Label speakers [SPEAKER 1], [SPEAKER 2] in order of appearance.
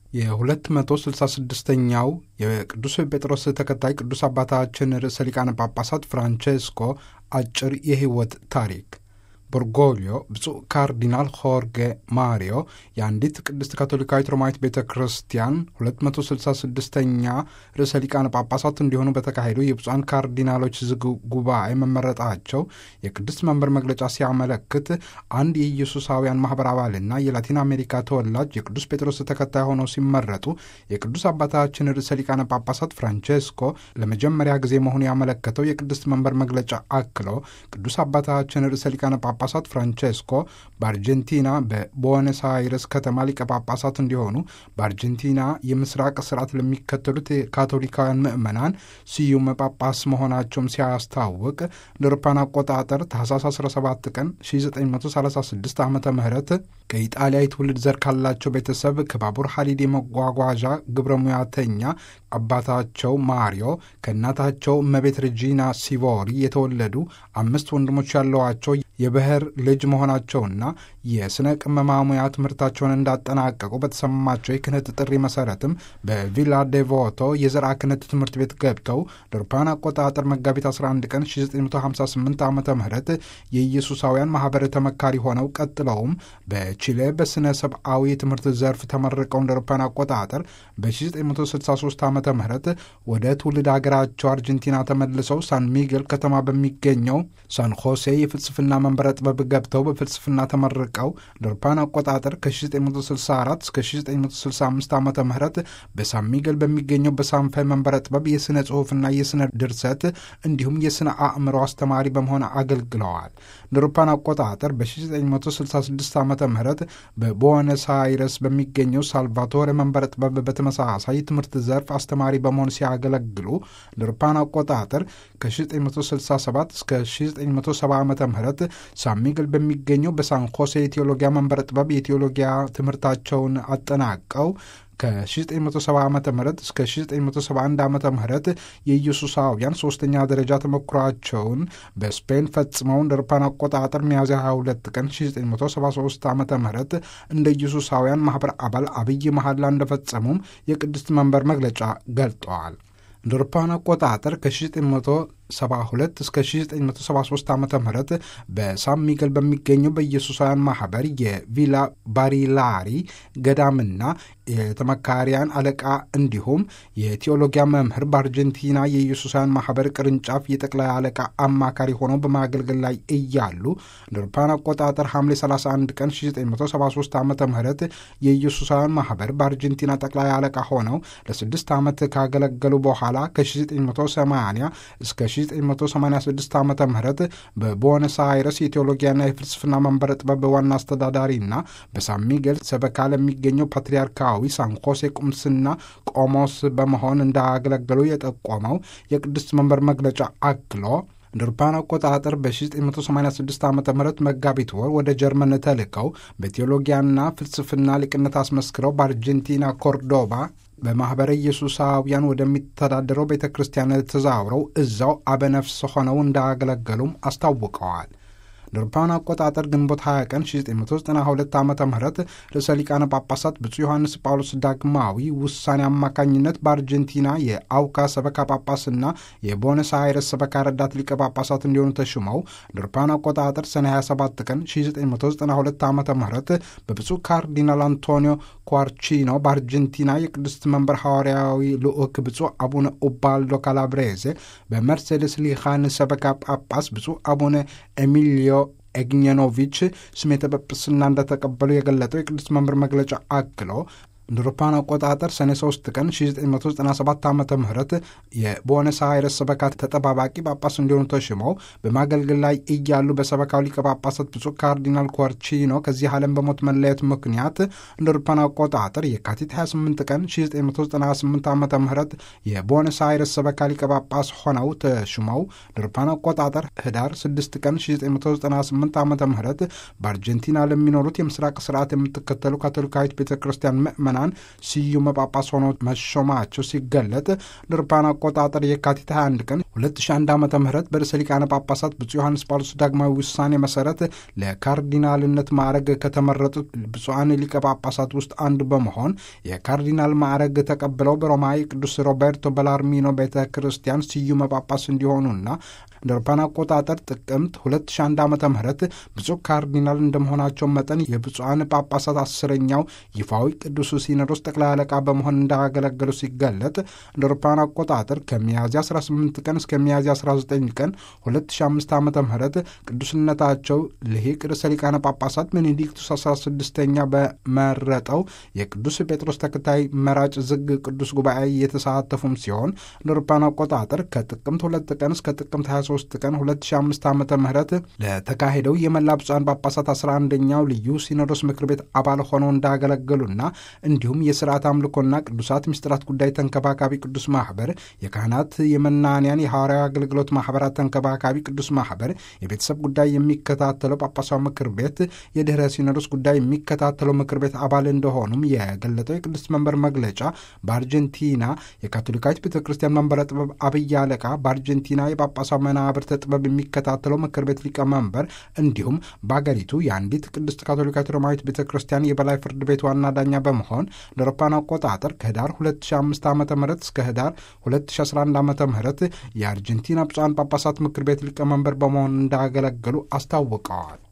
[SPEAKER 1] የ266ኛው የቅዱስ ጴጥሮስ ተከታይ ቅዱስ አባታችን ርዕሰ ሊቃነ ጳጳሳት ፍራንቼስኮ አጭር የሕይወት ታሪክ ቦርጎሊዮ ብፁዕ ካርዲናል ሆርጌ ማሪዮ የአንዲት ቅድስት ካቶሊካዊት ሮማዊት ቤተ ክርስቲያን 266ኛ ርዕሰ ሊቃነ ጳጳሳት እንዲሆኑ በተካሄዱ የብፁዓን ካርዲናሎች ዝግ ጉባኤ መመረጣቸው የቅድስት መንበር መግለጫ ሲያመለክት አንድ የኢየሱሳውያን ማኅበር አባልና የላቲን አሜሪካ ተወላጅ የቅዱስ ጴጥሮስ ተከታይ ሆነው ሲመረጡ የቅዱስ አባታችን ርዕሰ ሊቃነ ጳጳሳት ፍራንቼስኮ ለመጀመሪያ ጊዜ መሆኑ ያመለከተው የቅድስት መንበር መግለጫ አክሎ ቅዱስ አባታችን ርዕሰ ሊቃነ ጳጳሳት ፍራንቼስኮ በአርጀንቲና በቦነስ አይረስ ከተማ ሊቀ ጳጳሳት እንዲሆኑ በአርጀንቲና የምስራቅ ስርዓት ለሚከተሉት ካቶሊካውያን ምዕመናን ስዩም ጳጳስ መሆናቸውም ሲያስታውቅ ለአውሮፓውያን አቆጣጠር ታህሳስ 17 ቀን 1936 ዓ ም ከኢጣሊያ የትውልድ ዘር ካላቸው ቤተሰብ ከባቡር ሐዲድ የመጓጓዣ ግብረ ሙያተኛ አባታቸው ማሪዮ ከእናታቸው እመቤት ሬጂና ሲቮሪ የተወለዱ አምስት ወንድሞች ያለዋቸው የብሔር ልጅ መሆናቸውና የሥነ ቅመማ ሙያ ትምህርታቸውን እንዳጠናቀቁ በተሰማቸው የክህነት ጥሪ መሠረትም በቪላ ዴቮቶ የዘርዓ ክህነት ትምህርት ቤት ገብተው ለአውሮፓውያን አቆጣጠር መጋቢት 11 ቀን 1958 ዓ ም የኢየሱሳውያን ማኅበር ተመካሪ ሆነው ቀጥለውም በቺሌ በሥነ ሰብአዊ የትምህርት ዘርፍ ተመርቀው እንደ አውሮፓውያን አቆጣጠር በ1963 ዓ ም ወደ ትውልድ አገራቸው አርጀንቲና ተመልሰው ሳን ሚጌል ከተማ በሚገኘው ሳን ሆሴ የፍልስፍና መንበረ ጥበብ ገብተው በፍልስፍና ተመርቀው ለአውሮፓውያን አቆጣጠር ከ1964 እስከ 1965 ዓ ም በሳን ሚጌል በሚገኘው በሳንፋ መንበረ ጥበብ የሥነ ጽሑፍና የሥነ ድርሰት እንዲሁም የሥነ አእምሮ አስተማሪ በመሆን አገልግለዋል። ለአውሮፓውያን አቆጣጠር በ1966 ዓ ም በቦነስ አይረስ በሚገኘው ሳልቫቶሬ መንበረ ጥበብ በተመሳሳይ ትምህርት ዘርፍ አስተማሪ በመሆን ሲያገለግሉ ለአውሮፓውያን አቆጣጠር ከ1967 እስከ 1970 ዓ ም ሳን ሚጌል በሚገኘው በሳን ሆሴ የቴዎሎጊያ መንበረ ጥበብ የቴዎሎጊያ ትምህርታቸውን አጠናቀው ከ1970 ዓ ም እስከ 1971 ዓ ም የኢየሱሳውያን ሶስተኛ ደረጃ ተሞክሯቸውን በስፔን ፈጽመው እንደ አውሮፓውያን አቆጣጠር ሚያዝያ 22 ቀን 1973 ዓ ም እንደ ኢየሱሳውያን ማኅበር አባል አብይ መሐላ እንደፈጸሙም የቅድስት መንበር መግለጫ ገልጠዋል። እንደ አውሮፓውያን አቆጣጠር ከ1972 እስከ 1973 ዓ ም በሳን ሚጌል በሚገኘው በኢየሱሳውያን ማኅበር የቪላ ባሪላሪ ገዳምና የተመካሪያን አለቃ እንዲሁም የቴዎሎጊያ መምህር በአርጀንቲና የኢየሱሳውያን ማኅበር ቅርንጫፍ የጠቅላይ አለቃ አማካሪ ሆነው በማገልገል ላይ እያሉ እንደ አውሮፓውያን አቆጣጠር ሐምሌ 31 ቀን 1973 ዓ ም የኢየሱሳውያን ማኅበር በአርጀንቲና ጠቅላይ አለቃ ሆነው ለስድስት ዓመት ካገለገሉ በኋላ ከ1980 እስከ 1986 ዓ ም በቦነስ አይረስ የቴዎሎጊያና የፍልስፍና መንበረ ጥበብ ዋና አስተዳዳሪና በሳን ሚጌል ሰበካ ለሚገኘው ፓትርያርካዊ ሳን ሆሴ ቁምስና ቆሞስ በመሆን እንዳገለገሉ የጠቆመው የቅድስት መንበር መግለጫ አክሎ እንደ አውሮፓውያን አቆጣጠር በ1986 ዓ ም መጋቢት ወር ወደ ጀርመን ተልከው በቴዎሎጊያና ፍልስፍና ሊቅነት አስመስክረው በአርጀንቲና ኮርዶባ በማኅበረ ኢየሱሳውያን ወደሚተዳደረው ቤተ ክርስቲያን ተዛውረው እዛው አበነፍስ ሆነው እንዳገለገሉም አስታውቀዋል። ለአውሮፓውያን አቆጣጠር ግንቦት 20 ቀን 1992 ዓ ም ርዕሰ ሊቃነ ጳጳሳት ብፁዕ ዮሐንስ ጳውሎስ ዳግማዊ ውሳኔ አማካኝነት በአርጀንቲና የአውካ ሰበካ ጳጳስና የቦነስ አይረስ ሰበካ ረዳት ሊቀ ጳጳሳት እንዲሆኑ ተሹመው ለአውሮፓውያን አቆጣጠር ሰኔ 27 ቀን 1992 ዓ ም በብፁዕ ካርዲናል አንቶኒዮ ኳርቺኖ በአርጀንቲና የቅድስት መንበር ሐዋርያዊ ልዑክ ብፁዕ አቡነ ኡባልዶ ካላብሬዜ በመርሴዴስ ሊኻን ሰበካ ጳጳስ ብፁዕ አቡነ ኤሚሊዮ ኤግኘኖቪች ስሜተ ጵጵስና እንደተቀበሉ የገለጠው የቅድስት መንበር መግለጫ አክሎ እንደ አውሮፓውያን አቆጣጠር ሰኔ 3 ቀን 1997 ዓ ም የቦነስ አይረስ ሰበካ ተጠባባቂ ጳጳስ እንዲሆኑ ተሽመው በማገልገል ላይ እያሉ በሰበካው ሊቀ ጳጳሳት ብፁዕ ካርዲናል ኮርቺኖ ከዚህ ዓለም በሞት መለየት ምክንያት እንደ አውሮፓውያን አቆጣጠር የካቲት 28 ቀን 1998 ዓ ም የቦነስ አይረስ ሰበካ ሊቀ ጳጳስ ሆነው ተሽመው እንደ አውሮፓውያን አቆጣጠር ህዳር 6 ቀን 1998 ዓ ም በአርጀንቲና ለሚኖሩት የምስራቅ ስርዓት የምትከተሉ ካቶሊካዊት ቤተ ክርስቲያን ምዕመና ምዕመናን ስዩመ ጳጳስ ሆነው መሾማቸው ሲገለጥ ለአውሮፓውያን አቆጣጠር የካቲት 21 ቀን 2001 ዓ ም በርዕሰ ሊቃነ ጳጳሳት ብፁዕ ዮሐንስ ጳውሎስ ዳግማዊ ውሳኔ መሰረት ለካርዲናልነት ማዕረግ ከተመረጡት ብፁዓን ሊቀ ጳጳሳት ውስጥ አንዱ በመሆን የካርዲናል ማዕረግ ተቀብለው በሮማዊ ቅዱስ ሮቤርቶ በላርሚኖ ቤተ ክርስቲያን ስዩመ ጳጳስ እንዲሆኑና እንደ አውሮፓውያን አቆጣጠር ጥቅምት 2001 ዓ ም ብፁዕ ካርዲናል እንደመሆናቸው መጠን የብፁዓን ጳጳሳት አስረኛው ይፋዊ ቅዱስ ሲኖዶስ ጠቅላይ አለቃ በመሆን እንዳገለገሉ ሲገለጥ እንደ አውሮፓውያን አቆጣጠር ከሚያዝያ 18 ቀን እስከ ሚያዝያ 19 ቀን 2005 ዓ ም ቅዱስነታቸው ልሂቅ ርዕሰ ሊቃነ ጳጳሳት ቤኔዲክቱስ 16ኛ በመረጠው የቅዱስ ጴጥሮስ ተከታይ መራጭ ዝግ ቅዱስ ጉባኤ የተሳተፉም ሲሆን እንደ አውሮፓውያን አቆጣጠር ከጥቅምት 2 ቀን እስከ ጥቅምት 23 ቀን 2005 ዓ ም ለተካሄደው የመላ ብፁዓን ጳጳሳት 11ኛው ልዩ ሲኖዶስ ምክር ቤት አባል ሆነው እንዳገለገሉና እንዲሁም የስርዓት አምልኮና ቅዱሳት ምስጢራት ጉዳይ ተንከባካቢ ቅዱስ ማህበር፣ የካህናት የመናንያን የሐዋርያዊ አገልግሎት ማህበራት ተንከባካቢ ቅዱስ ማህበር፣ የቤተሰብ ጉዳይ የሚከታተለው ጳጳሳዊ ምክር ቤት፣ የድኅረ ሲኖዶስ ጉዳይ የሚከታተለው ምክር ቤት አባል እንደሆኑም የገለጠው የቅዱስ መንበር መግለጫ በአርጀንቲና የካቶሊካዊት ቤተ ክርስቲያን መንበረ ጥበብ አብይ አለቃ በአርጀንቲና የጳጳሳዊ መናብርተ ጥበብ የሚከታተለው ምክር ቤት ሊቀመንበር እንዲሁም በአገሪቱ የአንዲት ቅድስት ካቶሊካዊት ሮማዊት ቤተ ክርስቲያን የበላይ ፍርድ ቤት ዋና ዳኛ በመሆን ለአውሮፓውያን አቆጣጠር ከህዳር 2005 ዓ ም እስከ ህዳር 2011 ዓ ም የአርጀንቲና ብፁዓን ጳጳሳት ምክር ቤት ሊቀመንበር በመሆን እንዳገለገሉ አስታውቀዋል።